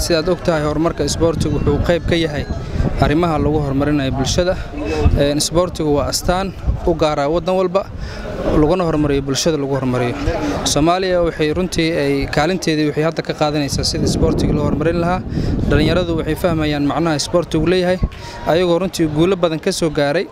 sidaad og tahay horumarka isboortigu wuxuu qayb ka yahay arrimaha lagu horumarinayo bulshada isboortigu waa astaan u gaaraa waddan walba laguna horumariyo bulshada lagu horumariyo soomaaliya waxay runtii ay kaalinteedii waxay hadda ka qaadanaysaa sida isboortiga loo horumarin lahaa dhallinyaradu waxay fahmayaan macnaha isboortigu leeyahay ayagoo runtii guulo badan ka soo gaaray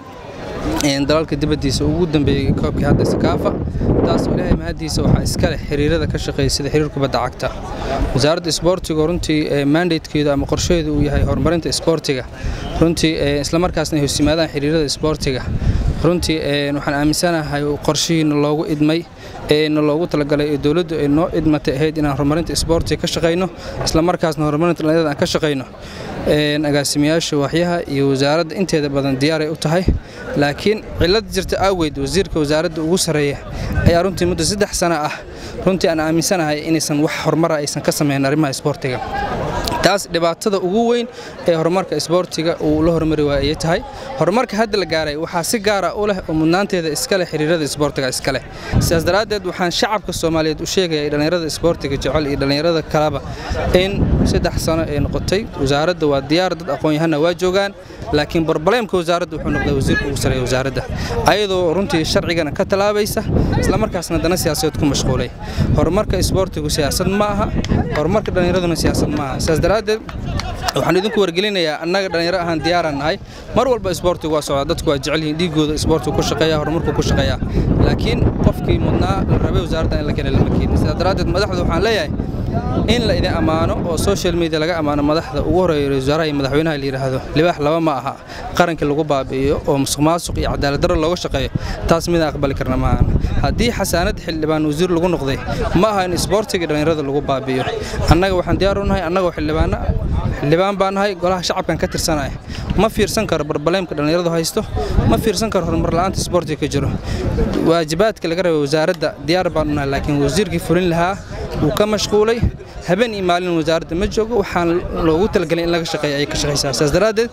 dalalka dibaddiisa ugu dambeeyey koobkii hadda sakaafa taasoo ilaahay mahaddiisa waxaa iska leh xiriirada ka shaqeeya sida xiriir kubadda cagta wasaaradda isboortiga runtii mandatekeedu ama qorsheedu uu yahay horumarinta isboortiga runtii islamarkaasna ay hoosimaadaan xiriirada isboortiga runtii waxaan aaminsanahay qorshihiina loogu idmay eena loogu talagalay ee dowladdu ay noo idmatay ahayd inaan horumarinta isboortiga ka shaqayno islamarkaasna horumarinta dhallinyarada aan ka shaqayno agaasimayaasha waaxyaha iyo wasaaradda inteeda badan diyaaray u tahay laakiin cillad jirta aaweed wasiirka wasaaradda ugu sarreeya ayaa runtii muddo saddex sana ah runtii aan aaminsanahay inaysan wax horumara aysan ka samayn arrimaha isboortiga taas dhibaatada ugu weyn ee horumarka isboortiga uu la horumari waaya ayay tahay horumarka hadda la gaaray waxaa si gaara u leh oo mudnaanteeda iska leh xiriirada isboortiga iska leh sidaas daraaddeed waxaan shacabka soomaaliyeed u sheegaya dhallinyarada isboortiga jecel iyo dhallinyarada kaleba in saddex sano ay noqotay wasaaradda waa diyaar dad aqoon-yahanna waa joogaan laakiin barbaleemka wasaaradda wuxuu noqday wasiirka ugu sareeya wasaaradda ayadoo runtii sharcigana ka tallaabaysa islamarkaasna dana siyaasadeed ku mashquulay horumarka isboortigu siyaasad ma aha horumarka dhallinyaraduna siyaasad ma aha sidaas daraaddeed waxaan idinku wargelinayaa annaga dhallinyaro ahaan diyaaraan nahay mar walba isboortigu waa socdaa dadku waa jecel yihiin dhiigooda isboortigu ku shaqeeya horumarku ku shaqeeyaa laakiin qofkii mudnaa la rabay wasaaradda in la keenay lama keenin sidaas daraaddeed madaxda waxaan leeyahay in la idin ammaano oo social media laga ammaano madaxda ugu horeeya wasaaraha iyo madaxweynaha la yidhaahdo libaax laba ma aha qaranka lagu baabi'iyo oo musuq maasuq iyo cadaalad darro looga shaqeeyo taas midaan aqbali karna maahan haddii xasaanad xildhibaan wasiir lagu noqday ma aha in isboortiga dhallinyarada lagu baabi'iyo annaga waxaan diyaar u nahay annagoo xildhibaana xildhibaan baan nahay golaha shacabkan ka tirsanaya ma fiirsan karo barbaleemka dhallinyaradu haysto ma fiirsan karo horumar la'aanta isboortiga ka jiro waajibaadka laga rabay wasaaradda diyaar baan u nahay laakiin wasiirkii fulin lahaa wuu ka mashquulay habeen iyo maalin wasaaradda ma joogo waxaan loogu talagelay in laga shaqeeya ayay ka shaqaysaa sidaas daraaddeed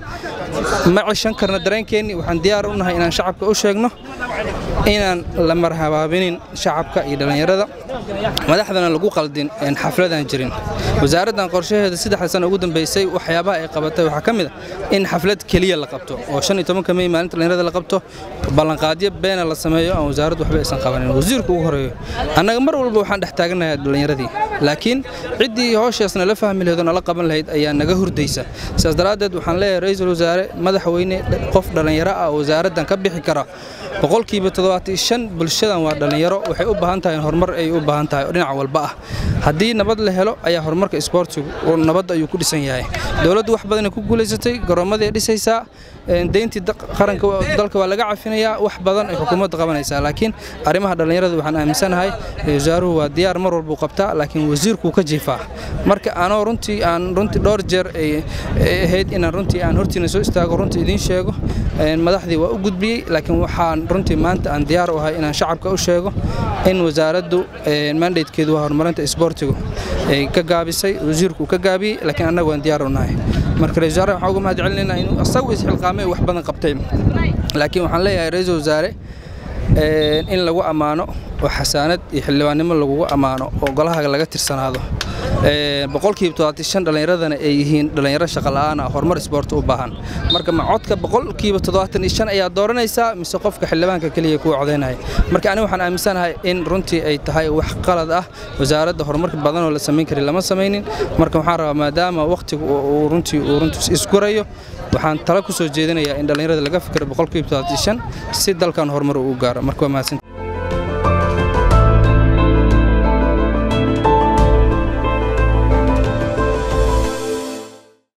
ma cishan karno dareenkeennii waxaan diyaar u nahay inaan shacabka u sheegno inaan la marhabaabinin shacabka iyo dhallinyarada madaxdana lagu qaldin xafladaan jirin wasaaraddan qorshaheeda saddexda sano ugu dambeysay waxyaabaha ay qabatay waxaa ka mid a in xaflad keliya la qabto oo shan iyo tobanka mey maalinta dhallinyarada la qabto ballanqaadyo beena la sameeyo aan wasaaraddu waxba aysan qabanin wasiirku ugu horeeyo annaga mar walba waxaan dhex taaganayaa dhallinyaradii laakiin ciddii howshaasna la fahmi lahayd oo nala qaban lahayd ayaa naga hurdaysa sidaas daraaddeed waxaan leeyahay ra-iisul wasaare madaxweyne qof dhallinyaro ah oo wasaaraddan ka bixi kara boqolkiiba toddobaatan shan bulshadan waa dhallinyaro waxay u baahan tahay horumar ay u baahan tahay oo dhinac walba ah haddii nabad la helo ayaa horumarka isboortigu nabad ayuu ku dhisan yahay dowladdu wax badanay ku guulaysatay garoommadii dhisaysaa deyntii qaranka dalka waa laga cafinayaa wax badan ay xukuumadda qabanaysaa laakiin arrimaha dhallinyarada waxaan aaminsanahay wasaaruhu waa diyaar mar walbuu qabtaa laakiin wasiirkuu ka jiifaa marka anoo runtii aan runtii dhowr jeer ay ahayd inaan runtii aan hortiina soo istaago runtii idiin sheego madaxdii waa u gudbiyey laakiin waxaan runtii maanta aan diyaar u ahay inaan shacabka u sheego in wasaaraddu mandatekeedu waa horumarinta isboortigu ay ka gaabisay wasiirku ka gaabiyey laakiin annagu waan diyaar u nahay marka ra-isul wasaare waxaan uga mahad celinaynaa inuu asagu isxilqaamay wax badan qabtay laakiin waxaan leeyahay ra-iisul wasaare in lagu ammaano oo xasaanad iyo xildhibaannimo lagugu ammaano oo golaha laga tirsanaado boqolkiiba toddobaatan shan dhallinyaradana ay yihiin dhallinyaro shaqa la'aan ah horumar isboorti u baahan marka ma codka boqolkiiba toddobaatan iyo shan ayaa dooranaysaa mise qofka xildhibaanka keliya kuwa codaynaya marka aniga waxaan aaminsanahay in runtii ay tahay wax qalad ah wasaaradda horumarka badan oo la samayn kari lama samaynin marka waxaan rabaa maadaama wakhtigu uu runtii uu runtii isgurayo waxaan talo ku soo jeedinayaa in dhallinyarada laga fikiro boqolkiiba toddobaatan shan si dalkan horumar uu gaaro marka waa mahadsan